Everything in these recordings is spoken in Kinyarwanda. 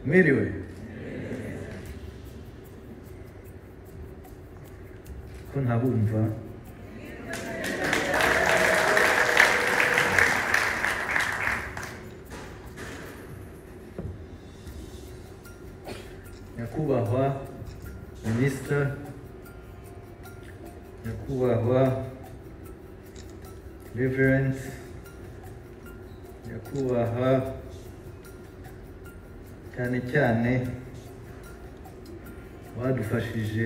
मेरी होई kunha bumva nyakubahwa minisita nyakubahwa reverence nyakubahwa cyane cyane badufashije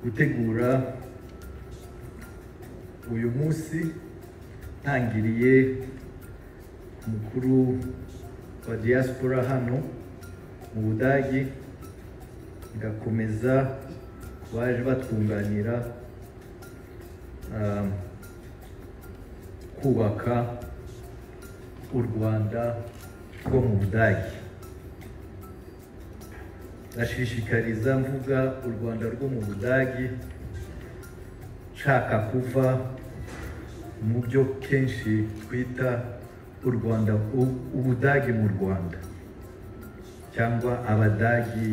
gutegura uyu munsi ntangiriye umukuru wa diaspora hano mu budage ngakomeza ku baje batwunganira um, kubaka u rwanda rwo mu budage ndashishikariza mvuga u rwanda rwo mu budage nshaka kuva mu byo kenshi twita u rwanda u- ubudage mu rwanda cyangwa abadagi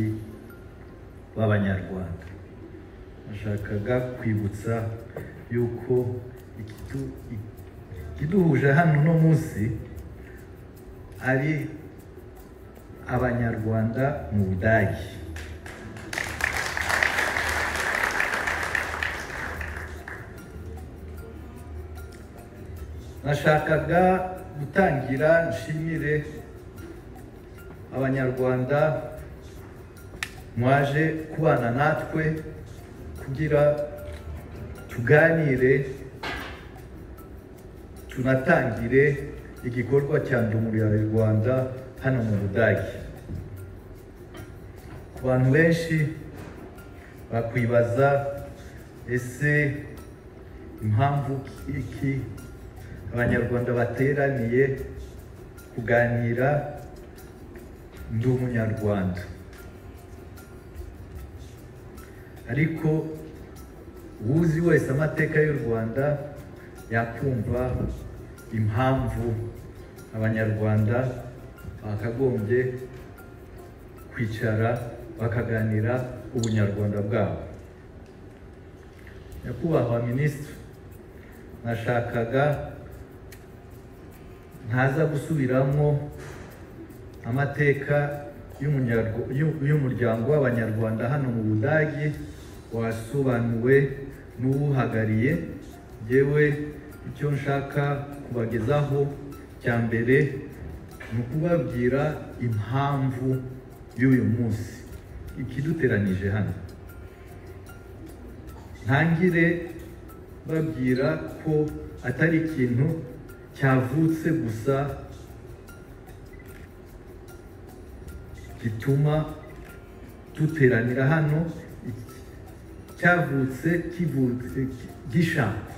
b'abanyarwanda nashakaga kwibutsa yuko ikidu- ikiduhuje hano uno munsi ari abanyarwanda mu budage nashakaga gutangira nshimire abanyarwanda mwaje kubana natwe kugira tuganire tunatangire igikorwa cya Ndi umuryango Rwanda hano mu budage ku bantu benshi bakwibaza ese impamvu iki abanyarwanda bateraniye kuganira ndi umunyarwanda ariko uwuzi wese amateka y'u rwanda yakumva impamvu abanyarwanda bakagombye kwicara bakaganira ubunyarwanda bwabo nyakubahwa minisitiri nashakaga ntaza gusubiramo amateka y'umunyarwa- y'u- y'umuryango w'abanyarwanda hano mu budage wasobanuwe n'uwuhagariye yewe icyo nshaka kubagezaho cya mbere ni ukubabwira impamvu y'uyu munsi ikiduteranije hano ntangire babwira ko atari ikintu cyavutse gusa gituma duteranira hano iki- cyavutse kivutse ki- gishaka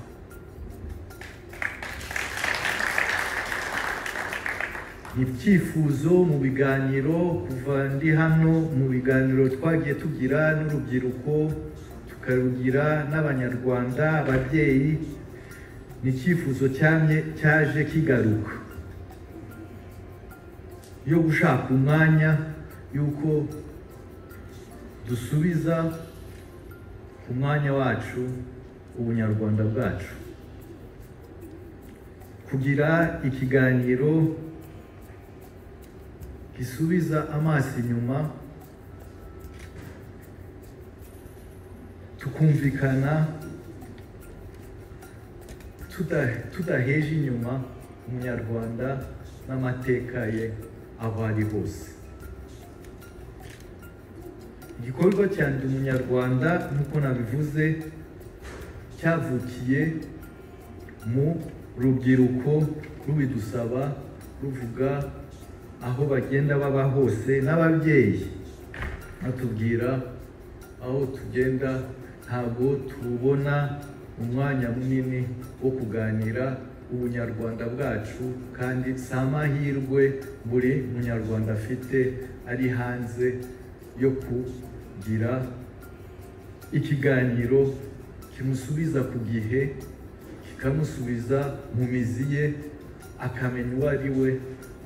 ni ibyifuzo mu biganiro kuva ndi hano mu biganiro twagiye tugira n'urubyiruko tukarugira n'abanyarwanda ababyeyi ni icyifuzo cyamye cyaje kigaruka yo gushaka umwanya y'uko dusubiza ku mwanya wacu ubunyarwanda bwacu kugira ikiganiro gisubiza amaso inyuma tukumvikana tuda- tudaheje inyuma umunyarwanda n'amateka ye aho ari hose igikorwa cya ndi umunyarwanda nk'uko nabivuze cyavukiye mu rubyiruko rubidusaba ruvuga aho bagenda baba hose n'ababyeyi batubwira aho tugenda ntabwo tubona umwanya munini wo kuganira ubunyarwanda bwacu kandi si amahirwe buri munyarwanda afite ari hanze yo kugira ikiganiro kimusubiza ku gihe kikamusubiza mu mizi ye akamenya uwo ari we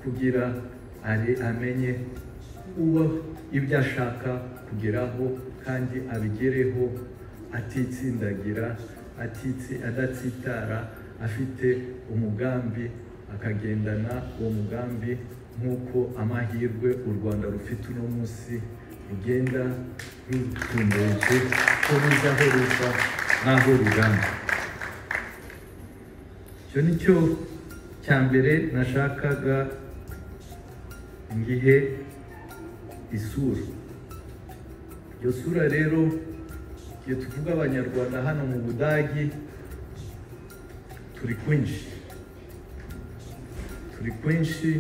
kugira ari amenye uwo ibyo ashaka kugeraho kandi abigereho atitsindagira atitsi adatsitara afite umugambi akagendana uwo mugambi nk'uko amahirwe u rwanda rufite uno munsi rugenda rutumbuke ko ruza aho ruva n'aho rugana icyo ni cyo cya mbere nashakaga ngihe isura iyo sura rero igihe tuvuga abanyarwanda hano mu budagi turi kwinshi turi kwinshi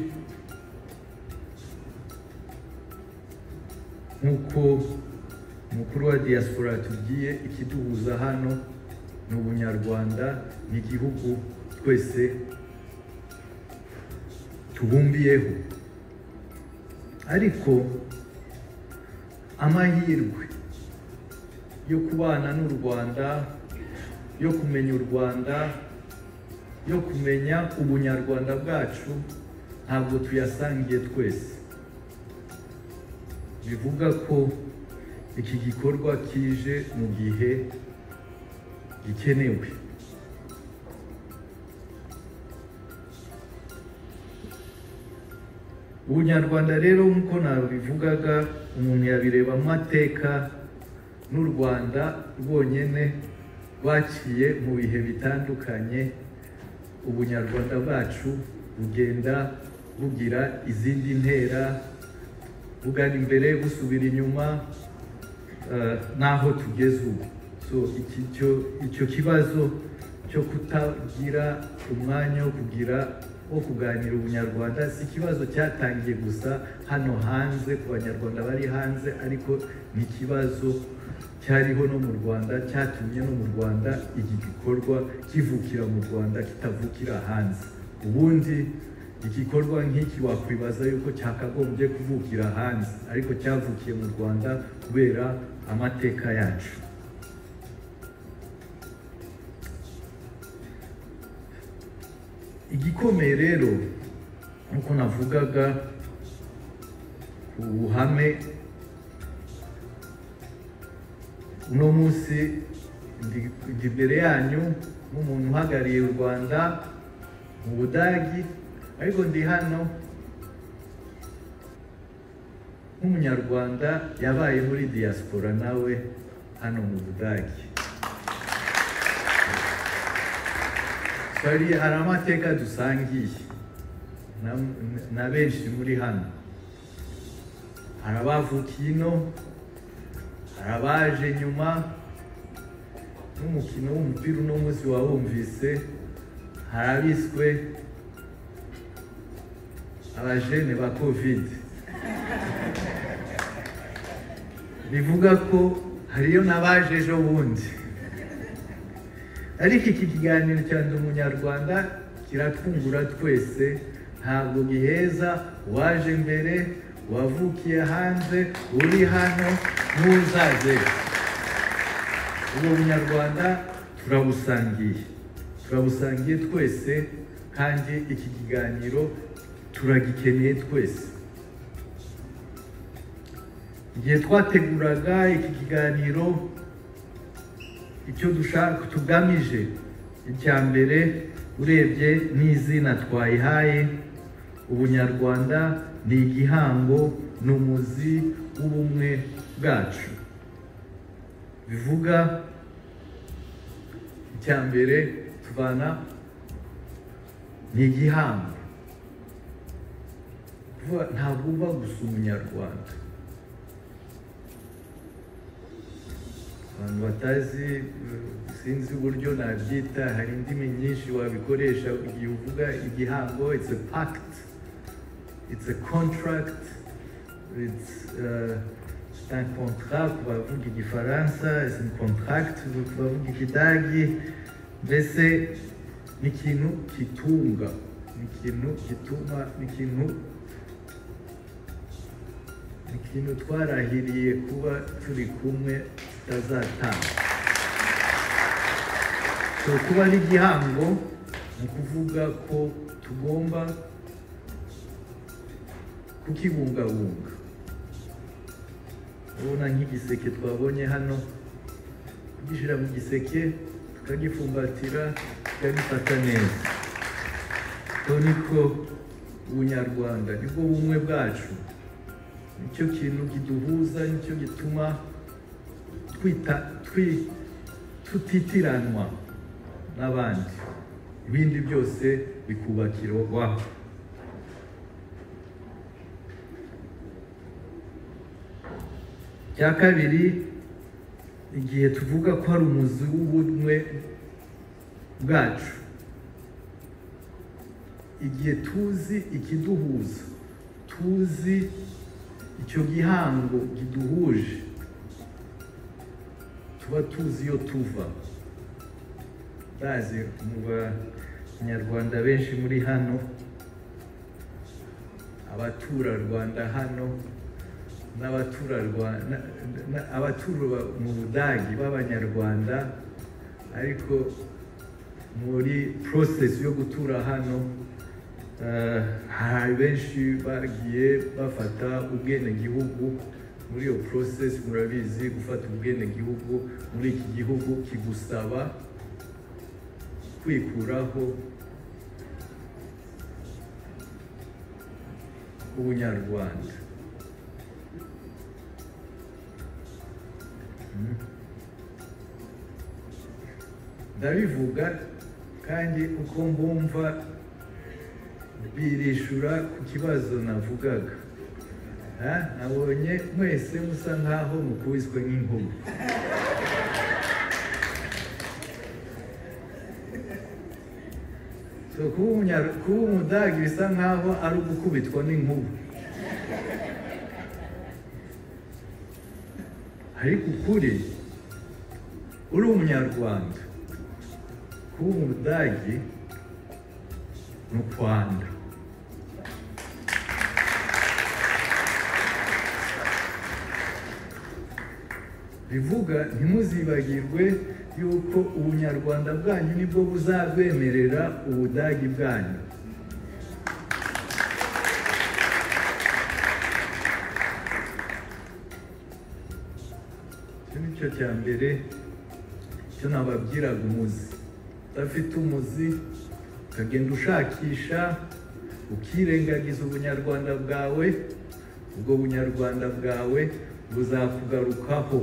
nk'uko umukuru wa diaspora yatubwiye ikiduhuza hano ni ubunyarwanda ni igihugu twese tubumbiyeho ariko amahirwe yo kubana n'u rwanda yo kumenya u rwanda yo kumenya ubunyarwanda bwacu ntabwo tuyasangiye twese bivuga ko iki gikorwa kije mu gihe gikenewe ubunyarwanda rero nk'uko nabivugaga umuntu yabireba mu mateka n'u rwanda rwonyine rwaciye mu bihe bitandukanye ubunyarwanda bwacu bugenda bugira izindi ntera bugana imbere busubira inyuma eh, n'aho tugeze ubu so iki cyo- icyo kibazo cyo kutagira umwanya wo kugira wo kuganira ubunyarwanda si ikibazo cyatangiye gusa hano hanze ku banyarwanda bari hanze ariko ni ikibazo cyariho no mu rwanda cyatumye no mu rwanda iki gikorwa kivukira mu rwanda kitavukira hanze ubundi igikorwa nk'iki wakwibaza yuko cyakagombye kuvukira hanze ariko cyavukiye mu rwanda kubera amateka yacu igikomeye rero nk'uko navugaga ku buhame uno munsi ndi- ndi imbere yanyu nk'umuntu uhagarariye u rwanda mu budagi ariko ndi hano nk'umunyarwanda yabaye muri diaspora nawe hano mu budagi hari hari amateka dusangiye na- na benshi muri hano hari abavukiye ino hari abaje nyuma n'umukino w'umupira uno munsi wawumvise hari abiswe abajene ba kovide bivuga ko hariyo n'abaje ejo bundi ariko iki kiganiro cya ndi umunyarwanda kiratwungura twese ntabwo giheza uwaje mbere uwavukiye hanze uri hano n'uzaze ubu bunyarwanda turabusangiye turabusangiye twese kandi iki kiganiro turagikeneye twese igihe twateguraga iki kiganiro icyo dushaka tugamije icya mbere urebye n'izina twayihaye ubunyarwanda ni igihango ni umuzi w'ubumwe bwacu bivuga icya mbere tubana ni igihango Kuvuga, ntabwo uba gusa umunyarwanda abantu batazi eh, sinzi uburyo nabyita hari indimi nyinshi wabikoresha igihe uvuga igihango it's a pact it's a contract it's uh, c'est un contrat ku bavuga igifaransa it's a contract ku bavuga ikidagi mbese ni ikintu kitunga ni ikintu gituma ni ikintu ikintu twarahiriye kuba turi kumwe tutazatanga so kuba ari igihango ni ukuvuga ko tugomba kukibungabunga urabona nk'igiseke twabonye hano kugishyira mu giseke tukagifumbatira tukagifata neza ubwo niko ubunyarwanda nibwo bumwe bwacu nicyo kintu kiduhuza nicyo gituma twita twi- tutitiranwa n'abandi ibindi byose bikubakirwa cya kabiri igihe tuvuga ko ari umuzi w'ubumwe bwacu igihe tuzi ikiduhuza tuzi icyo gihango kiduhuje tuba tuzi iyo tuva bazi mu banyarwanda benshi muri hano abaturarwanda hano n'abaturarwa- na- na- abatura mu budage b'abanyarwanda ariko muri process yo gutura hano eh, hari benshi bagiye bafata ubwenegihugu muri iyo process murabizi gufata ubwenegihugu muri iki gihugu kigusaba kwikuraho ubunyarwanda ndabivuga kandi uko mbumva birishura ku kibazo navugaga Ha? nabonye mwese musa nkaho mukubiswe nk'inkumi So, kuba umunya- kuba umudage bisa nkaho ari ugukubitwa n'inkuba ariko ukuri uri umunyarwanda kuba umudage ni ukwanda bivuga ntimuzibagirwe yuko ubunyarwanda bwanyu nibwo buzabwemerera ubudagi bwanyu icyo ni cyo cya mbere icyo nababwiraga umuzi udafite umuzi ukagenda ushakisha ukirengagiza ubunyarwanda bwawe ubwo bunyarwanda bwawe buzakugarukaho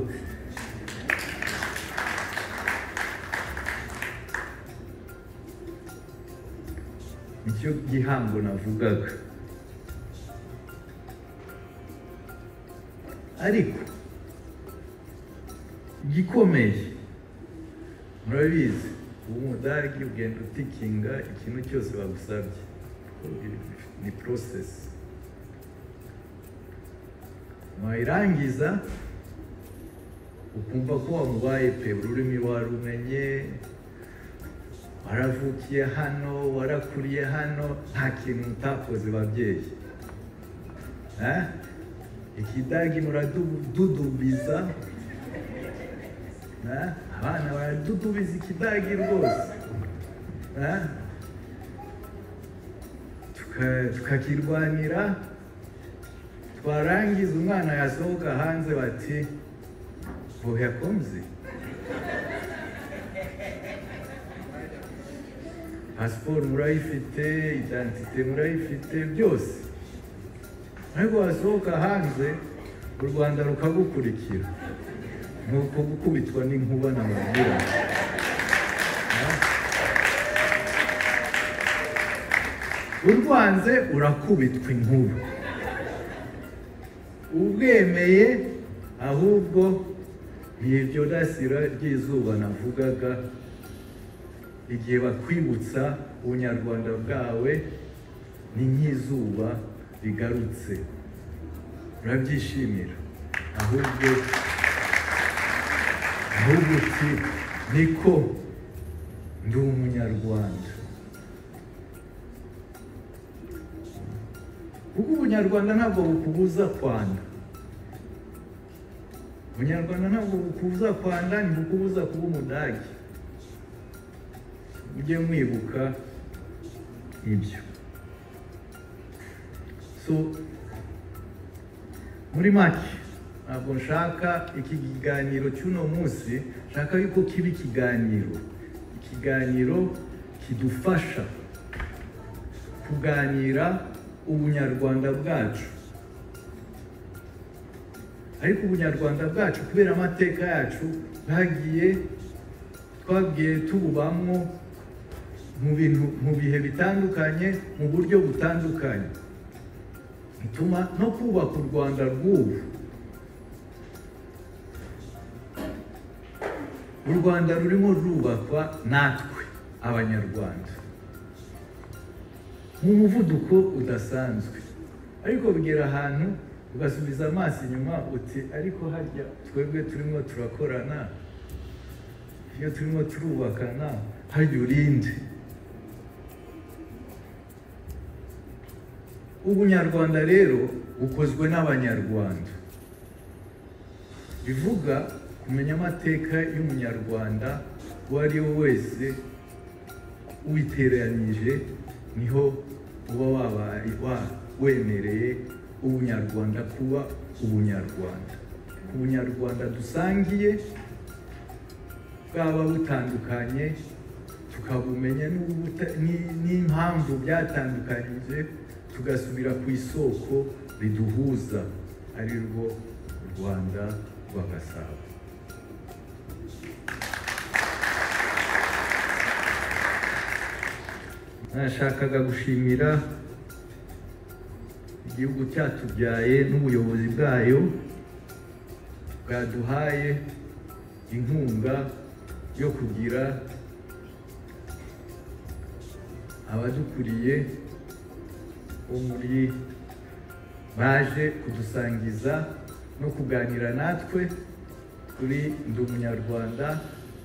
nicyo gihango navugaga ariko gikomeye murabizi ubu umudari ugenda utikinga ikintu cyose bagusabye ni porosesi wayirangiza ukumva ko wamubaye pe ururimi warumenye waravukiye hano warakuriye hano nta kintu utakoze babyeyi Eh? ikidagi muradudubiza Eh? abana baradudubiza ikidagi rwose Eh? Tuka- tukakirwanira twarangiza umwana yasohoka hanze bati wowe komzi pasiporo murayifite idantite murayifite byose ariko wasohoka hanze u rwanda rukagukurikira ni uko gukubitwa n'inkuba namubwira urwanze urakubitwa inkuba ubwemeye ahubwo ni iryo rasira ry'izuba navugaga igihe bakwibutsa ubunyarwanda bwawe ni nk'izuba rigarutse urabyishimira ahubwo ahubwo uti niko ndi umunyarwanda kuko ubunyarwanda ntabwo bukubuza kwanda ubunyarwanda ntabwo bukubuza kwanda ntibukubuza kuba umudage mujye mwibuka ibyo so muri make ntabwo nshaka iki kiganiro cy'uno munsi nshaka yuko kiba ikiganiro ikiganiro kidufasha kuganira ubunyarwanda bwacu ariko ubunyarwanda bwacu kubera amateka yacu bwagiye twagiye tububamo mu bintu mu bihe bitandukanye mu buryo butandukanye bituma no kubaka u rwanda rw'ubu u rwanda rurimo rwubakwa natwe abanyarwanda mu muvuduko udasanzwe ariko bigera ahantu ugasubiza amaso inyuma uti ariko harya twebwe turimo turakorana iyo turimo turubakana harya urinde ubunyarwanda rero bukozwe n'abanyarwanda bivuga kumenya amateka y'umunyarwanda uwo ari we wese witeranyije niho uba wabaye wa wemereye ubunyarwanda kuba ubunyarwanda ku bunyarwanda dusangiye bwaba butandukanye tukabumenya n'ubuta- ni- n'impamvu byatandukanyije tugasubira ku isoko riduhuza ari rwo u rwanda rw'agasabo nashakaga gushimira igihugu cyatubyaye n'ubuyobozi bwayo bwaduhaye inkunga yo kugira abadukuriye bo muri baje kudusangiza no kuganira natwe kuri ndi umunyarwanda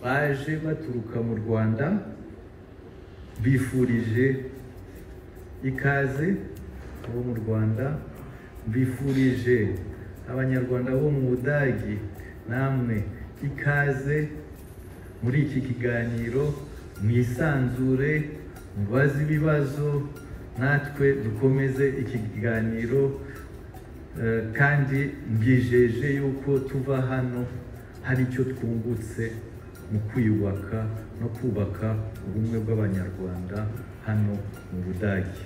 baje baturuka mu rwanda bifurije ikaze abo mu rwanda mbifurije abanyarwanda bo mu budagi namwe ikaze muri iki kiganiro mwisanzure mubaze ibibazo natwe dukomeze iki kiganiro eh, kandi mbijeje yuko tuva hano hari icyo twungutse mu kwiyubaka no kubaka ubumwe bw'abanyarwanda hano mu budagi